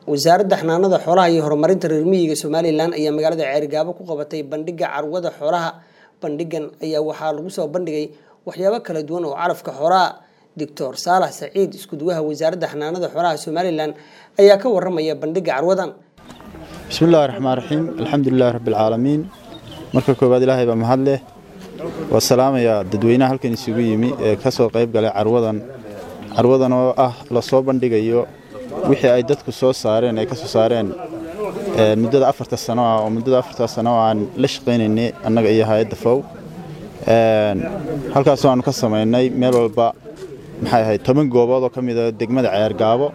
wasaaradda xanaanada xoolaha iyo horumarinta reer miyiga somalilan ayaa magaalada ceerigaabo ku qabatay bandhiga carwada xoolaha bandhigan ayaa waxaa lagu soo bandhigay waxyaabo kala duwan oo calafka xoolaha doctor saalax saciid iskuduwaha wasaaradda xanaanada xoolaha somalilan ayaa ka waramaya bandhiga carwadan bismi illaahi raxmaan raxiim alxamdulilahi rabbialcaalamiin marka koowaad ilaahay baa mahad leh waa salaamayaa dadweynaha halkan isugu yimi ee ka soo qayb galay carwadan carwadan oo ah lasoo bandhigayo wixii ay dadku soo saareen ay ka soo saareen muddada afarta sano ah oo muddada afarta sano oo aan la shaqaynaynay annaga iyo hay-adda fow halkaasoo aanu ka samaynay meel walba maxay ahayd toban goobood oo ka mida degmada ceergaabo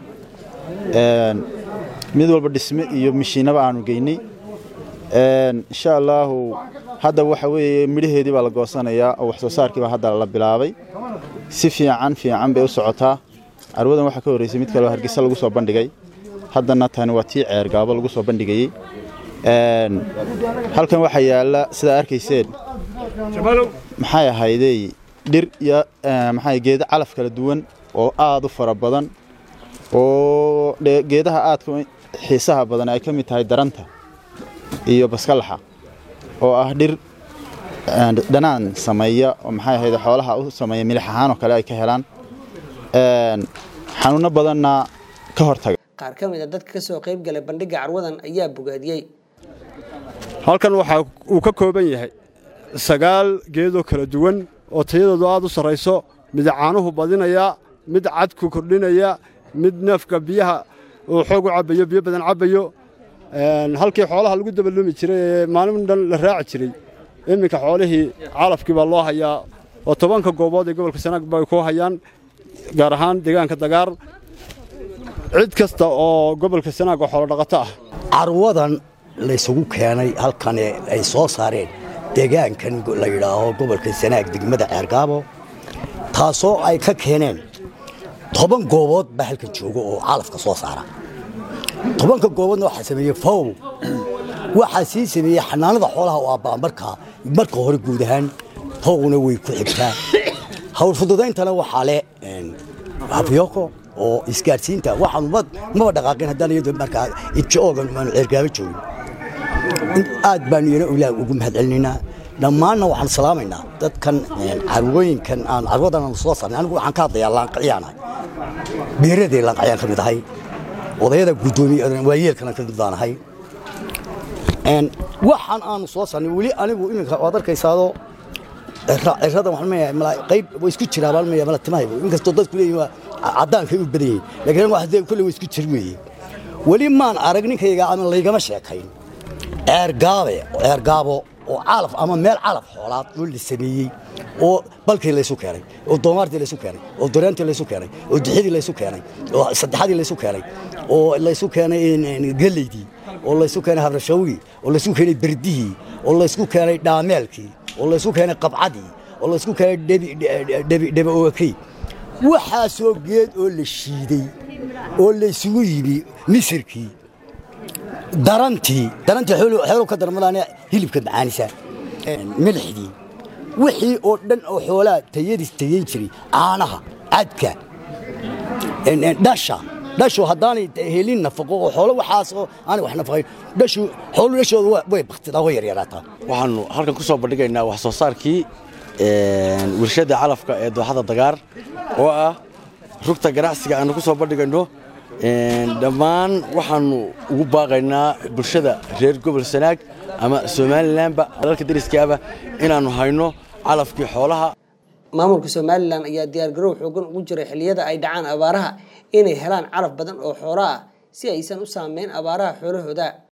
mid walba dhisme iyo mishiinaba aanu geynay insha allaahu hadda waxa weeye midhaheedii baa la goosanayaa oo wax soo saarkiibaa hadda la bilaabay si fiican fiican bay u socotaa carwadan waxaa ka horreysay mid kaleo hargeysa lagu soo bandhigay haddana tani waa tii ceergaabo lagu soo bandhigayey halkan waxaa yaalla sidaa arkayseen maxay ahaydey dhir iyo maxaa geedo calaf kala duwan oo aad u fara badan oo geedaha aadka xiisaha badan ay ka mid tahay daranta iyo baskalaxa oo ah dhir dhanaan sameeya oo maxay ahayd xoolaha u sameeya milix ahaan oo kale ay ka helaan xanuuno badanna ka hortaga qaar ka mid a dadka ka soo qayb galay bandhiga carwadan ayaa bogaadiyey halkan waxa uu ka kooban yahay sagaal geedoo kala duwan oo tayadoodu aad u sarrayso mid caanuhu badinaya mid cadku kordhinaya mid neefka biyaha uu xoog u cabbayo biyo badan cabbayo halkii xoolaha lagu dabalumi jiray ee maalin dhan la raaci jiray iminka xoolihii calafkii baa loo hayaa oo tobanka goobood ee gobolka sanaag bay ku hayaan gaar ahaan deegaanka dagaar cid kasta oo gobolka sanaag oo xoolodhaqato ah carwadan laysugu keenay halkan ay soo saareen deegaankan la yidhaaho gobolka sanaag degmada ceergaabo taasoo ay ka keeneen toban goobood baa halkan jooga oo calafka soo saara tobanka gooboodna waxaa sameeyey fow waxaa sii sameeyey xanaanada xoolaha oo abbaa markaa marka hore guud ahaan fowna way ku xigtaa hawl fududayntana waxaa leh hafyoko oo isgaadhsiinta waxaanu maba dhaqaaqin haddaan iyadu markaa idjoogan aanu ceergaabo joogin aad baanu iyana ilaah ugu mahad celinaynaa dhammaanna waxaan salaamaynaa dadkan carwooyinkan aan carwadan aanu soo saarnay anigu waxaan ka hadlayaa laanqacyaan beeradee laanqacyaan ka mid ahay odayada guddoomiye waayeelkana ka mid baan ahay waxaan aanu soo saarnay weli anigu iminka waad arkaysaadoo ciradan waxaan leeyahay qayb way isku jiraa baan leeyahay mala timahaygu inkastoo dadku leeyihin waa caddaanka u badan yihiin laakiin anigu waxdee kulle way isku jir weeye weli maan arag ninkayga ama laygama sheekayn ceergaabe ceergaabo oo calaf ama meel calaf xoolaad oo la sameeyey oo balkii laysu keenay oo doomaartii laysu keenay oo doreentii laysu keenay oo dixidii laysu keenay oo saddexadii laysu keenay oo laysu keenay geleydii oo laysu keenay habrashawgii oo laysu keenay berdihii oo laysku keenay dhaameelkii oo laysku keenay qabcadii oo laysku keenay dhebe oakey waxaasoo geed oo la shiiday oo laysugu yimi misirkii darantii darantii xooluhu ka darmadaan hilibka macaanisa milixdii wixii oo dhan oo xoolaha tayadiis tayayn jiray caanaha cadka dhasha dhashu haddaanay helin nafaqo oo xoolo waxaas oo aanay wax nafaqayn dhashu xoolu dhashooda way baktidaa way yaryaraataa waxaannu halkan ku soo bandhigaynaa wax soo saarkii warshadda calafka ee dooxada dagaar oo ah rugta ganacsiga aanu ku soo bandhigayno dhammaan waxaannu ugu baaqaynaa bulshada reer gobol sanaag ama somalilanba dalka dariskaaba inaannu hayno calafkii xoolaha maamulka somalilan ayaa diyaargarow xoogan ugu jiray xilliyada ay dhacaan abaaraha inay helaan calaf badan oo xoolo ah si aysan u saameyn abaaraha xoolahooda